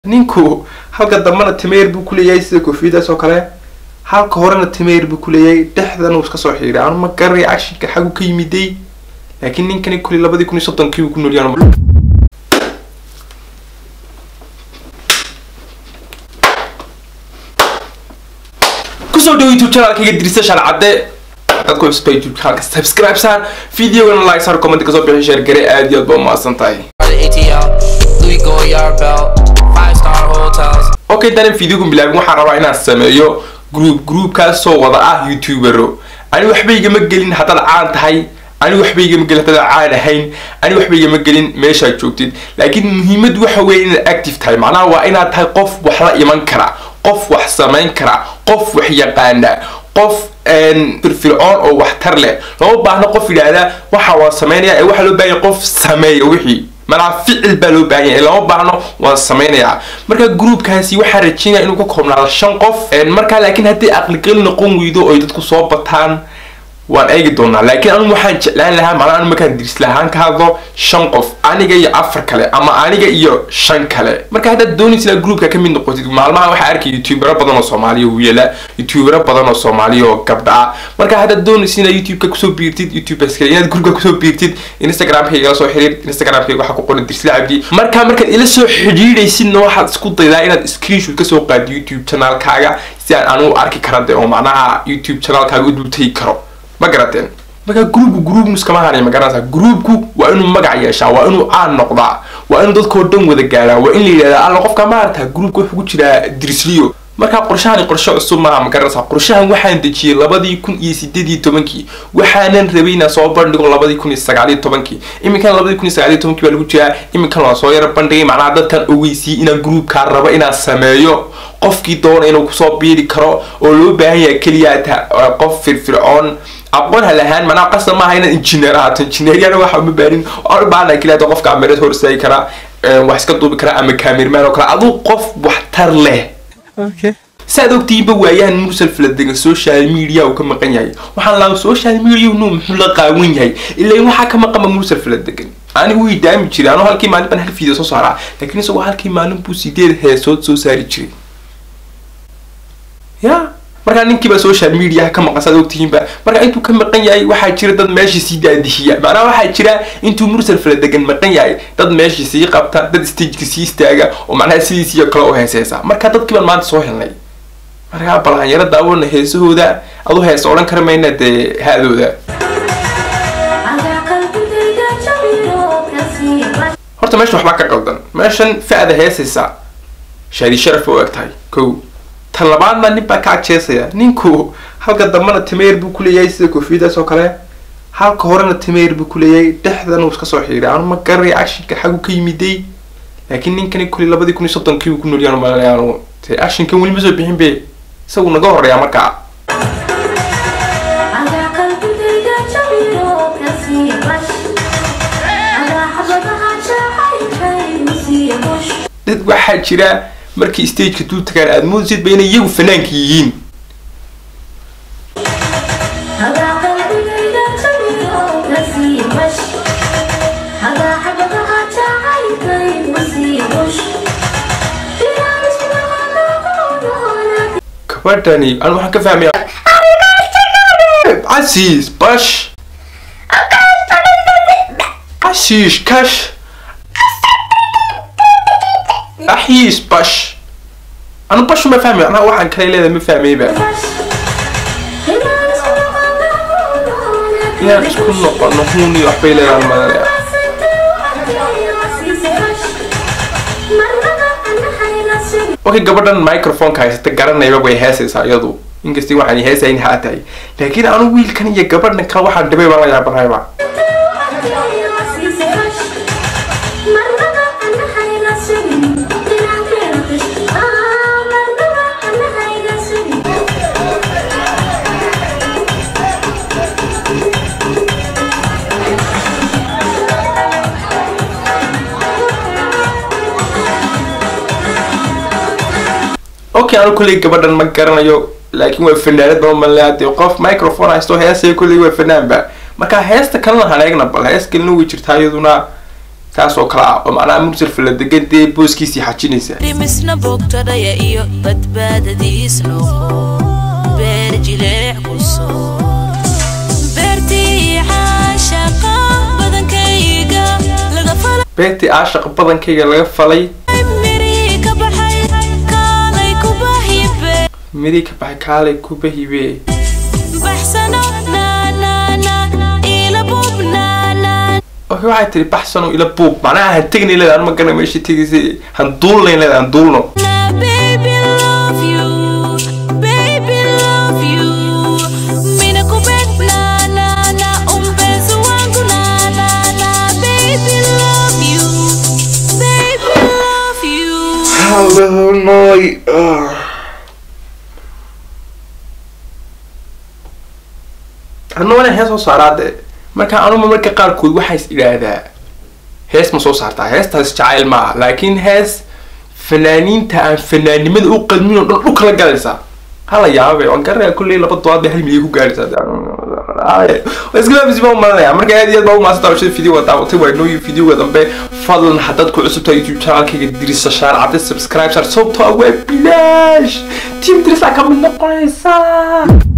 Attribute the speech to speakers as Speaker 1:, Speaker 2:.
Speaker 1: ninku halka dambana timeer buu kuleeyahay sida koofiyadaas oo kale halka horena timeer buu kuleeyahay dhexdan uu iska soo xiiray anu ma garanay cashinka xagu ka yimiday laakiin ninkani kuli labadii kun iyo soddonkii uu ku noolyahay kusoo dhawo youtube channelkayga dirisa shalcadde dadku cusba youtube channelka subscribe saan videogana like sar comment kasoo bixi share gare aad iyo aad ba umahadsan tahay
Speaker 2: the ATL, Louis Goyard belt, five star hotels.
Speaker 1: okay danan videogun bilaabin waxaan rabaa inaan sameeyo group groupkaasoo wada ah youtubero ani waxba igama gelin haddaad caan tahay ani waxba igama gelin haddaad caan ahayn ani waxba igama gelin meeshaad joogtid laakiin muhiimad waxa weeye inaad active tahay macnaha waa inaad tahay qof wax la iman kara qof wax samayn kara qof wax yaqaana qof firfircoon oo waxtar leh lama baahno qof yidhaahda waxa waan sameynaya ee waxaa loo baahan yahay qof sameeya wixii manaa ficil baa loo baahan yahay lama baahno waan sameynayaa marka groupkaasi waxaa rajeynaya inuu ka koobnaado shan qof markaa laakiin haddii aqligal noqon weydo oy dadku soo bataan waan eegi doonaa laakiin anigu waxaan jeclaan lahaa macnaa anu markaan diris lahaan ka hadlo shan qof aniga iyo afar kale ama aniga iyo shan kale marka haddaad doonaysa inaad groupka ka mid noqotid maalmaha waxaa arkay youtubero badan oo soomaaliya wiila youtubero badan oo soomaaliya oo gabdha ah marka haddaad doonaysa inaad youtubeka kusoo biirtid youtubers kale inaad groupka kusoo biirtid instagramkayga la soo xiriir instagramkayga waxaa ku qoran dirsla cabdi marka markaad ila soo xidhiidhaysidna waxaad isku daydaa inaad screenshot kasoo qaado youtube channelkaaga si aan anu arki kara de oo macnaha youtube channelkaaga u dultagi karo ma garateen marka groupku groupnu iskama hanay ma garanaysaa groupku waa inuu magac yeeshaa waa inuu caan noqdaa waa inuu dadkao dhan wada gaaraa waa in la yidhahdaa alla qofka maarata groupka wuxuu ku jiraa dirisliyo marka qorshahani qorshe cusub maaha ma garanaysaa qorshahan waxaan dejiyey labadii kun iyo sideed iyo tobankii waxaanan rabay inaan soo bandhigo labadii kun iyo sagaal iyo tobankii iminkan labadii kun iyo sagaal iyo tobankii baa lagu jiraa iminkan waan soo yara bandhigay macnaha dadkan ogeysiyey inaan groupkaa rabo inaan sameeyo qofkii doona inuu kusoo biiri karo oo loo baahan yahay keliya qof firfircoon aqoon ha lahaan manaa qasab maaha inaad injineer ahaato injineeryana waxa uma baanin aan u baahana keliya hada qofka ameerad hor istaagi karaa wax iska duubi karaa ama kaamirmaan oo kale aduu qof waxtar leh saad ogtihiinba waayahan mursal faladegan social media uu ka maqan yahay waxaan lahaa social media nu muxuu la qaawan yahay ilaa waxaa ka maqanba mursal faladegan anigu wii daami jiray anuu halkii maalin baan hal video soo saaraa laakiin isagoo halkii maalin buu sideed heesood soo saari jiray ya markaa ninkiiba social media ka maqan saad ogtihiinba marka intuu ka maqan yahay waxaa jira dad meeshii sii daadihiya macnaha waxaa jira intuu mursal faladegan maqan yahay dad meeshii sii qabta dad stageka sii istaaga oo macnaha sidiisii kale u heeseysa marka dadkii baan maanta soo helnay markaa balhanyaro daawana heesahooda adu heesa odhan kara mayna dee ha-dooda horta meeshan waxbaa ka qaldan meeshan fa-da heesaysa shaadi sharaf ba u eg tahay kow ta labaadna nin baa ka adjeesaya ninku halka dambana timeer buu kuleeyahay sida koofiyadaas oo kale halka horena timeer buu kuleeyahay dhexdan uu iska soo xiiray anu ma garanay cashinka xagu ka yimiday laakiin ninkani kuli labadii kun iyo soddonkii uu ku noolyahay malanaya anu te ashinkan weli ma soo bixin be isagu naga horeeya markaa dad waxaa jira markii stageka dul tagaan aada moodaysid ba inay iyagu fanaanka yihiin gabadhani an waxaan ka fahmaya casiis bash casiish kash axiis bash anu bashu ma fahmay anaa waxaan kale leedahay ma fahmayba inaan isku noqono huun iyo waxbay leedahan madanaya okay gabadhan microphoneka haysata garanayba way heesaysaa iyadu inkastii waxaan heesayn haa tahay laakiin anu wiilkan iyo gabadhan kale waxaan dhibay baan la yaabanayba okay anu kolley gabadhan ma garanayo laakiin waa fanaanad baa malea dee qof microphone haysto heesaya kolley waa fanaanba marka heesta kalena haneegna bal hees kalena way jirtaa iyaduna taas oo kale ah oo macnaha mursal fala degan dee booskiisii xajinaysa
Speaker 3: dhimisna bogtadhaya iyo badbaadadiis noqo beer jileec ku soo beertii caashaqa badankayga laga falay
Speaker 1: beertii aashaq badankayga laga falay
Speaker 3: mirii ka baxay kaalay ku bahyibe
Speaker 1: midii ka baxay kaalay kuba hibe
Speaker 3: baxsano naanaana ila bubnaana
Speaker 1: okay waxay tiri baxsano ila buub macnaha han tegnayn leeda an ma garana meesha tegaysa han duulnayn leeda han duulno
Speaker 3: Na baby love you, baby love you. Mina kupenda na na na umpenzi wangu na na na baby love you, baby love you.
Speaker 1: anugana hees soo saaraa dee marka anuma marka qaarkood waxaa is idhaahdaa hees ma soo saartaa heestaas jacayl maaha laakiin hees fanaaniinta aan fanaannimada u qadmin oo dhan dhulka la galaysaa hala yaabe waan garanaya kulley laba dobaad bay hal milyan ku gaaraysaa iskalaabisi baan umalanaya marka aad iyo aad baa umaadsan daawashada video waa daawatay waa inoo videoga dambe fadlan haddaad ku cusubtahay youtube channelkayga dirisa shaar cadde subscribe shaar sababtoo ah waa bilaash team dirisa ka mid noqonaysaa